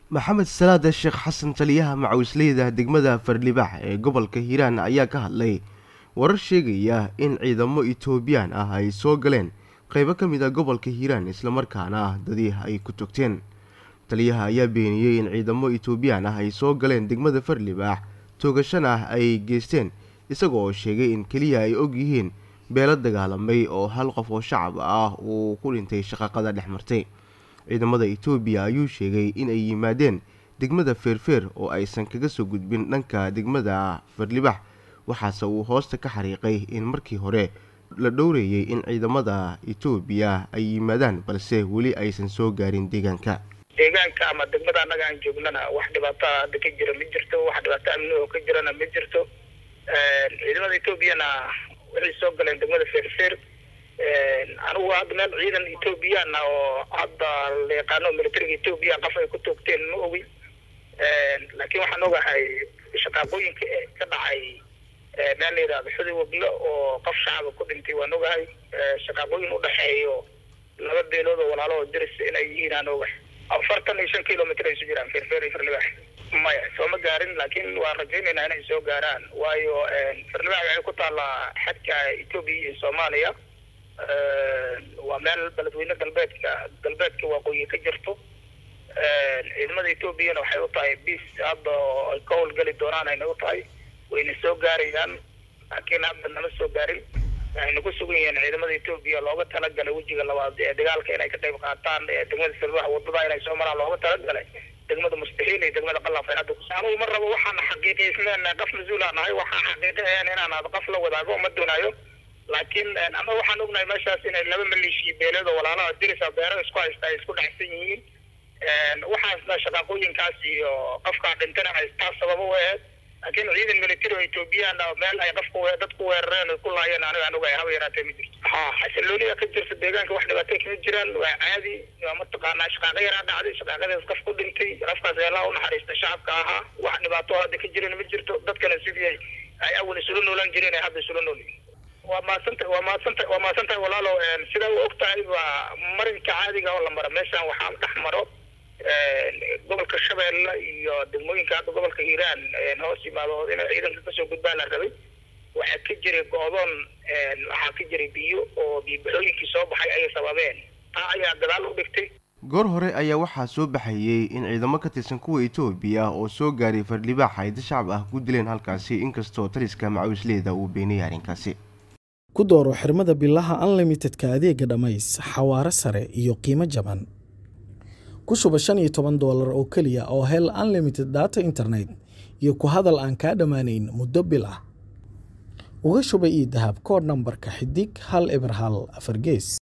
maxamed salaada sheekh xasan taliyaha macawisleyda degmada fardhibax ee gobolka hiiraan ayaa ka hadlay warar sheegaya in ciidamo etoobiyaan ah ay soo galeen qeybo ka mid a gobolka hiiraan islamarkaana dadii ay ku togteen taliyaha ayaa beeniyey in ciidamo etoobiyaan ah ay soo galeen degmada fardhibax toogashana ay geysteen isaga oo sheegay in keliya ay og yihiin beelo dagaalamay oo hal qof oo shacab ah uu ku dhintay shaqaqada dhex martay ciidamada etoobiya ayuu sheegay in ay yimaadeen degmada feerfeer oo aysan kaga soo gudbin dhanka degmada fardhibax waxaase uu hoosta ka xariiqay in markii hore la dhowreeyey in ciidamada etoobiya ay yimaadaan balse weli aysan soo gaarin deegaanka deegaanka ama degmada annaga aan joognana wax dhibaato hadda ka jira ma jirto wax dhibaato amni oo ka jirana ma jirto ciidamada etoobiyana waxay soo galeen degmada feerfeer anigu hadda meel ciidan ethoobiyan ah oo hadda la yaqaano militariga etoobiya qof ay ku toogteen ma ogi laakiin waxaan ogahay shaqaaqooyinka ka dhacay meel la yidhahdo xudi waglo oo qof shacaba ku dhintay waan ogahay shaqaaqooyin udhexeeyo laba beelood oo walaalo oo diris inay yihiin aan ogahay afartan iyo shan kilomitr ay isu jiraan feerfeer iyo firlibax maya sooma gaarin laakiin waan rajaynaynaa inay soo gaaraan waayo firlibax waxay ku taallaa xadka etoobiya iyo soomaaliya waa meel beledweyne galbeedka galbeedka waqooyi ka jirto ciidamada etoobiyana waxay u tahay bis hadda oo ay ka howlgeli doonaan ayna u tahay wayna soo gaarayaan laakiin hadda nama soo gaarin waxayna ku sugan yihiin ciidamada etoobiya looga talagalay wejiga labaad ee dagaalka inay ka qayb qaataan degmada firbax wadada inay soo maraan looga talagalay degmada mustaxiil iyo degmada qalaf ay hadda anugu ma rabo waxaan xaqiiqiysneen qof mas-uul aan ahay waxaan xaqiiqahayn inaan ad qof la wadaago ma doonayo laakiin ama waxaan ognahay meeshaas inay laba maleeshiya beeleed oo walaalaha dirisa beero isku haysta ay isku dhexsan yihiin waxaasna shaqaaqooyinkaas iyo qofkaa dhintana haystaa sababa u aheed laakiin ciidan military oo ethoobiyan ah meel ay qofku dad ku weerareen ku laayeen aniga aan ogahay haba yaraatee ma jirto ha xasilooniya ka jirta deegaanka wax dhibaatay kama jiraan waa caadi waa mataqaanaa shaqaaqo yaraa dhacday shaqaaqadaas qof ku dhintay qofkaas eelaha u naxariista shacabka ahaa wax dhibaato hadda ka jiran ma jirto dadkana sidii ay awal isula noolaan jireen ay hadda isula nool yihiin waa mahadsanta waa mahadsanta waa mahadsantahay walaalow sidaa u og tahay waa marinka caadiga oo la maro meeshaan waxaa dhex maro gobolka shabeelle iyo degmooyinka hadda gobolka hiiraan hoos yimaado inay ciidanka kasoo gudbaan la rabay waxaa ka jiray go-doon waxaa ka jiray biyo oo biyobaxooyinkii soo baxay ayay sababeen taa ayaa gadaal u dhigtay goor hore ayaa waxaa soo baxayey in ciidamo ka tirsan kuwa etoobiya oo soo gaaray fardhibaax ay dad shacab ah ku dileen halkaasi inkastoo taliska macawisleyda uu beeniyay arrinkaasi ku dooro xirmada bilaha unlimitedka adeega dhammays xawaaro sare iyo qiimo jaban ku shuba shan iyo toban doolar oo keliya oo hel unlimited data internet iyo ku hadal aan kaa dhammaanayn muddo bil ah uga shuba io dahab koodh nambarka xidig hal eber hal afar gees